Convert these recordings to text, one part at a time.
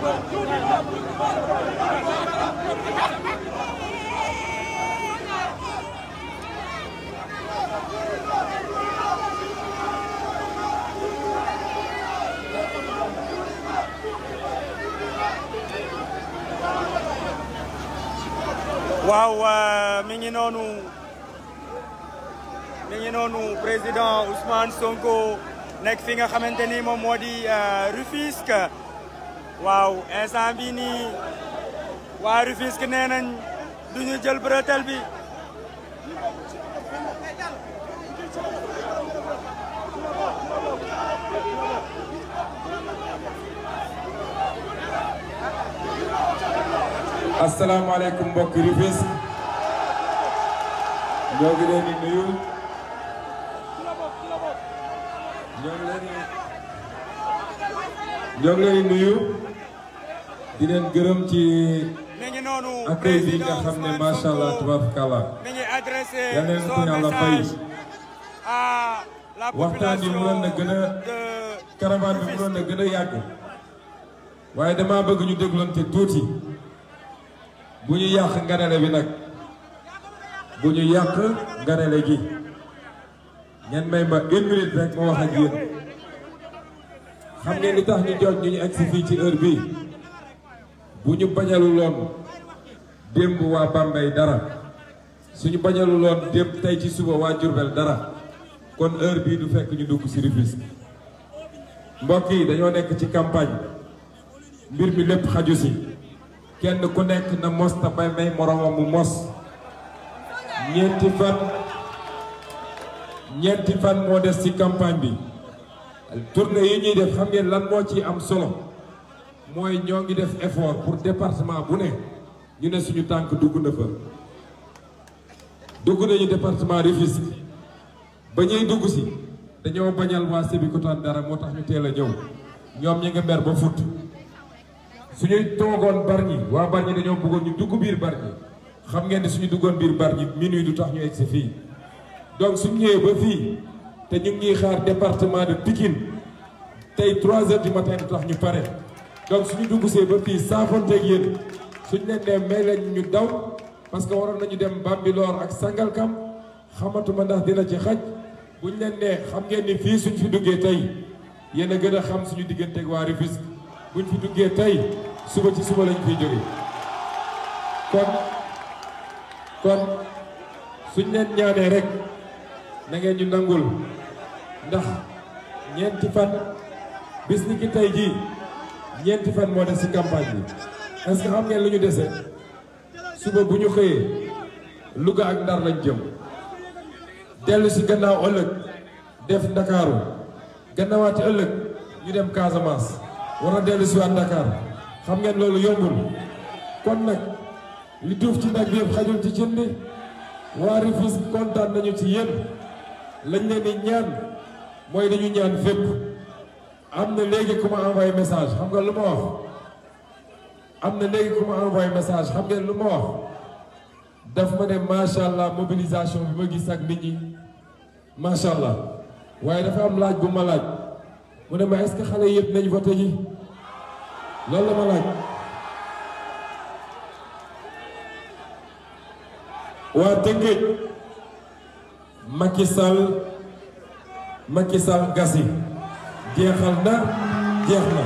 waaw mi ngi noonu mi ngi noonu président Ousmane Sonko nekk fi nga xamante ni moom moo di Rufisque waaw instant bi nii waa Rufisque nee nañ du ñu jël bretelle bi asalaamaaleykum mbokk Rufisque ñoo ngi leen di nuyu ñoo ngi leen di ñoo ngi leen di nuyu di leen gërëm ci mi ngi noonu accueil bi nga xam ne macha allah tabarakallah mi ngi adressé yal na leen ko son yàlla fay message à la waxtaan bi mënoon na gën a de caravane bi mënoon na gën a yàgg waaye dama bëgg ñu déglante tuuti bu ñu yàq nganale bi nag bu ñu yàq nganale gi ngeen may ma une minute rek ma wax ak yéen xam ngeen li tax ñu jot ñu ñu egsi fii ci heure bii bu ñu bañaluloon démb waa Bambey dara suñu bañaluloon démb tey ci suba waa Diourbel dara kon heure bii du fekk ñu dugg ci Rufisque mbokk yi dañoo nekk ci campagne mbir mi lépp xaju si kenn ku nekk na mos ta bay may moromam mu mos ñeenti fan ñeenti fan moo des ci campagne bi tournée yi ñuy def xam ngeen lan moo ci am solo mooy ñoo ngi def effort pour département bu ne ñu ne suñu tànk dugg na fa dugg nañu département Rufisque ba ñuy dugg si dañoo bañal waa Sébikotane dara moo tax ñu teel a ñëw ñoom ñi nga mer ba fut suñuy toogoon Bargny waa Bargny dañoo bëggoon ñu dugg biir Bargny xam ngeen ni suñu duggoon biir Bargny minuit du tax ñu egsi fii donc suñu ñëwee ba fii te ñu ngi ñuy xaar département de Pikine tey 3 heures du matin du tax ñu pare donc suñu dugg see ba fii saafonteeg yéen suñu leen nee may leen ñu daw parce que waroon nañu dem Bambilor ak Sangalkam xamatuma ndax dina ci xaj buñ leen nee xam ngeen ni fii suñ fi duggee tey yéen a gën a xam suñu digganteeg waa Rufisque buñ fi duggee tey suba ci suba lañ fiy jóge kon kon suñ leen ñaanee rek na ngeen ñu nangul ndax ñeenti fan bis ni ki tey jii ñeenti fan moo des ci campagne bi est-ce que xam ngeen lu ñu dese suba bu ñu xëyee Louga ak Ndar lañ jëm dellu ci gannaaw ëllëg def Ndakaaru gannaawaati ëllëg ñu dem Casamance war a dellu si waat Dakar xam ngeen loolu yombul kon nag li duuf ci nag bi yëpp xajul ci cin bi waa Rufisque kontaan nañu ci yéen lañ leen di ñaan mooy dañu ñaan fépp am na léegi ku ma envoyé message xam nga lu ma wax am na léegi ku ma envoyé message xam ngeen lu ma wax daf ma ne macha allah mobilisation bi ma gis ak nit ñi macha allah waaye dafa am laaj bu ma laaj mu ne ma est-ce que xale yëpp nañ voté ji loolu la ma laaj waa Tëngéej Macky Sall Macky Sall gasi jeexal na jeex na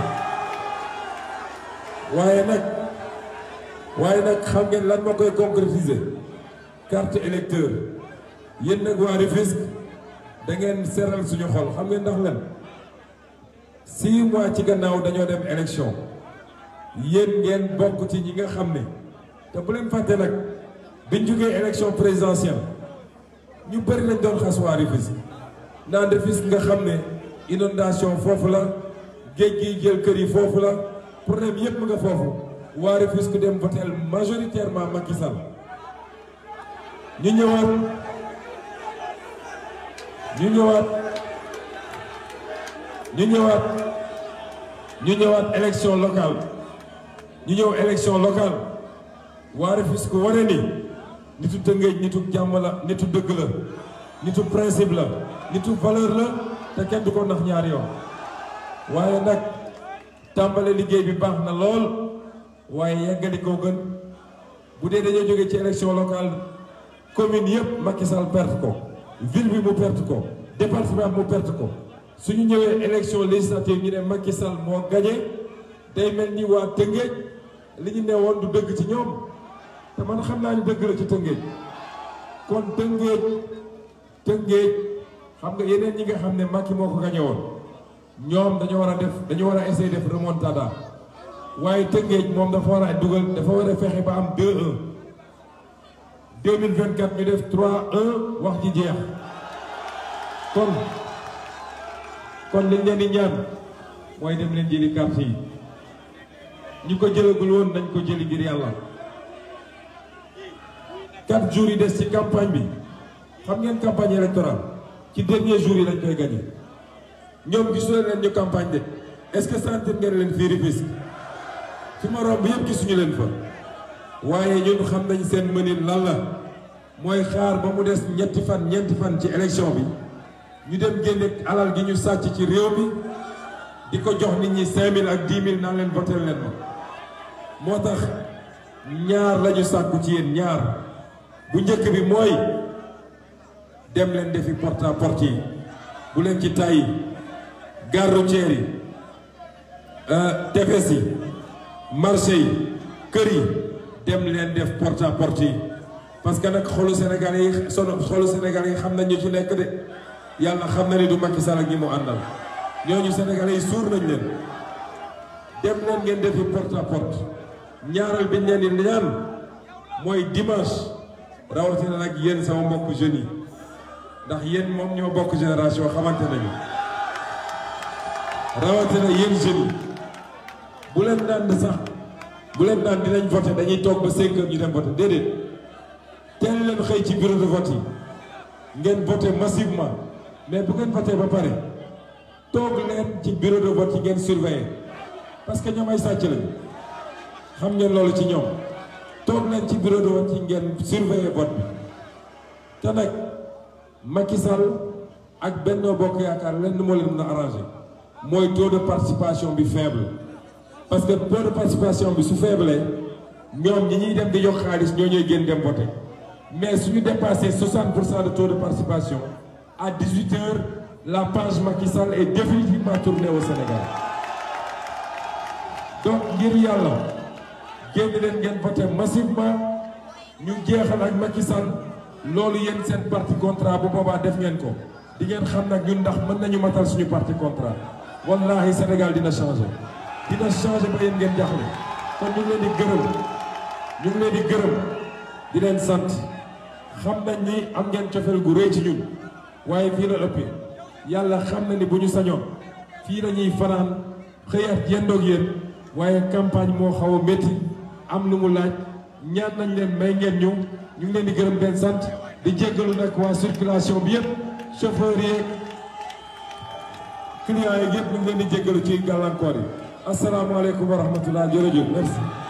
waaye nag waaye nag xam ngeen lan moo koy concrétiser carte électeur yéen nag waa Rufisque da ngeen seeral suñu xol xam ngeen ndax lan six mois ci gannaaw dañoo dem élection yéen ngeen bokk ci ñi nga xam ne te bu leen fàtte nag biñ jógee élection présidentielle ñu bëri lañ doon xas waa Rufisque naan Rufisque nga xam ne inondation foofu la géej gi jël kër yi foofu la problème yépp nga foofu waa Rufisque dem votel majoritairement Macky Sall ñu ñëwaat ñu ñëwaat ñu ñëwaat ñu ñëwaat élection locale ñu ñëw élection locale waa Rufisque wane ni nitu Tëngéej nitu jàmm la nitu dëgg la nitu principe la nitu valeur la te kenn du ko nax ñaari yoon waaye nag tàmbale liggéey bi baax na lool waaye yeggali koo gën bu dee dañoo jóge ci élection locale commune yëpp Macky Sall perte ko ville bi mu perte ko département mu perte ko suñu ñëwee élection législative ñu ne Macky Sall moo gagné day mel ni waa Tëngéej li ñu ne woon du dëgg ci ñoom te man xam naa ni dëgg la ci Tëngéej kon Tëngéej Tëngéej xam nga yeneen ñi nga xam ne Macky moo ko gagné woon ñoom dañu war a def dañu war a essayer def remontada waaye Tëngéej moom dafa war a dugal dafa war a fexe ba am 2-1 2024 ñu def 3-1 wax ji jeex kon kon liñ leen di ñaan mooy dem leen jëli carte yi ñi ko jëlagul woon nañ ko jëli ngir yàlla quatre jours yi des ci campagne bi xam ngeen campagne électorale ci dernier jour yi lañ koy gagné ñoom gisuleen leen ñu campagne de est-ce que sentir ngeen leen fii Rufisque fi ma romb yëpp gisuñu leen fa waaye ñun xam nañ seen mënin lan la mooy xaar ba mu des ñetti fan ñeenti fan ci élection bi ñu dem génne alal gi ñu sàcc ci réew mi di ko jox nit ñi 5000 ak 10 000 naan leen voter leen ma moo tax ñaar la ñu sàkku ci yéen ñaar bu njëkk bi mooy dem leen defi porte à porte yi bu leen ci tàyyi gare routière yi tefes yi marché yi kër yi dem leen def porte à porte yi parce que nag xolu Sénégal yi sono xolu Sénégal yi xam nañ ñu ci nekk de yàlla xam na ni du Macky Sall ak ñi mu àndal ñooñu Sénégalais yi suur nañ leen dem leen ngeen defi porte à porte ñaaral biñ leen di ñaan mooy dimanche rawatina nag yéen sama mbokk jeunes yi ndax yéen moom ñoo bokk génération xamante nañu rawatina yéen jeunes yi bu leen naan sax bu leen naan dinañ voté dañuy toog ba 5 heures ñu dem voté déedéet teel leen xëy ci bureau de vote yi ngeen voté massivement mais bu ngeen voté ba pare toog leen ci bureau de vote yi ngeen surveiller parce que ñoom ay sàcc lañu xam ngeen loolu ci ñoom toog leen ci bureau de vote yi ngeen surveiller vote bi te nag Macky Sall ak Benno Bokk Yaakaar lenn moo leen mën a arrangé mooy taux de participation bi faible parce que taux de participation bi su faible ñoom ñi ñuy dem di jox xaalis ñoo ñooy génn dem voter mais suñu dépassé 60 pour cent de taux de participation à 18 heures la page Macky Sall est définitivement tournée au Sénégal donc ngir yàlla génn leen ngeen voter massivement ñu jeexal ak Macky Sall loolu yéen seen parti contrat bu boobaa def ngeen ko di ngeen xam nag ñun ndax mën nañu matal suñu parti contrat wallahi Sénégal dina changer dina changer ba yéen ngeen jaxle kon ñu ngi leen di gërëm ñu ngi leen di gërëm di leen sant xam nañ ni am ngeen cofeel gu rëy ci ñun waaye fii la ëppee yàlla xam na ni bu ñu sañoon fii la ñuy fanaan xëyaat yendoog yéen waaye campagne moo xaw a métti am lu mu laaj ñaan nañ leen may ngeen ñu ñu ngi leen di gërëm benn sant di jéggalu nag waa circulation bi yëpp chauffeur yeeg clients yi yëpp ñu ngi leen di jéggalu ci gàllankoor yi asalaamaaleykum wa rahmatullah jërëjëf merci